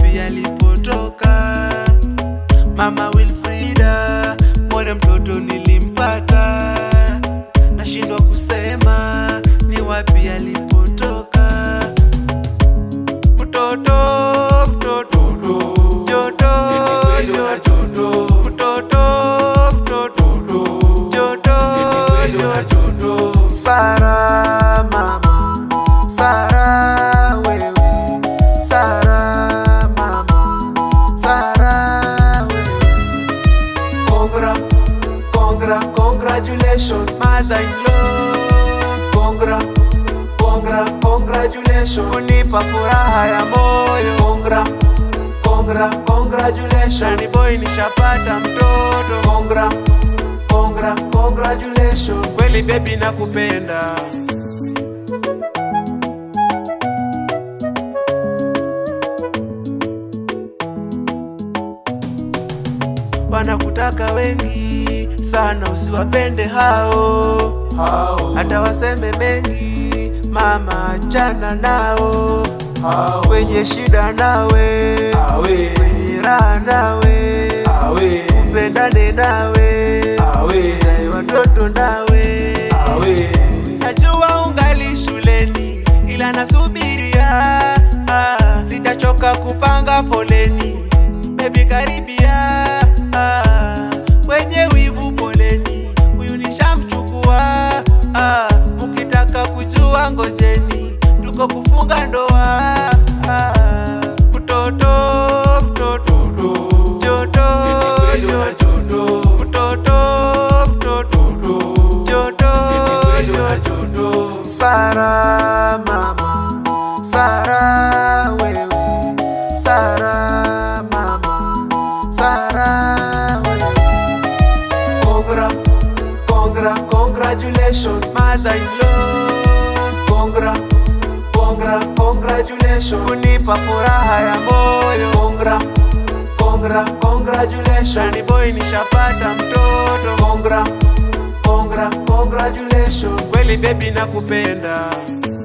wapi alipotoka. Mama Wilfrida, mwone mtoto nilimpata, nashindwa kusema ni wapi alipotoka. Mtoto, mtoto, joto, joto, mtoto, mtoto, joto, joto, Sara mama, Sara wewe, Sara mama, Sara wewe. Congra, congra, congratulations, mother-in-law. Congra, congra, congratulations, unipa furaha ya moyo. Congra, congra, congratulations, nani boy nishapata mtoto. Congra, congra, congratulations, kweli baby nakupenda. wanakutaka wengi sana, usiwapende hao hao hata waseme mengi, mama, achana nao hao wenye shida nawe, awe wenye raha nawe, awe upendane nawe, awe uzae watoto nawe. awe Najua ungali shuleni, ila nasubiria, ah, sitachoka kupanga foleni, bebi karibia, ah, wenye wivu poleni, huyu nishamchukua, ah, mukitaka kujua ngojeni, tuko kufunga ndoa, ah, mtoto mtoto joto kweli una joto mtoto mtoto joto kweli una joto Sara mama, Sara wewe, Sara mama, Sara wewe. Congra, congra, congratulations, mother-in-law. Congra, congra, congratulations, unipa furaha ya moyo. Congra, congra, congratulations, nani boy nishapata mtoto. Congra, congra, congratulations, kweli baby nakupenda.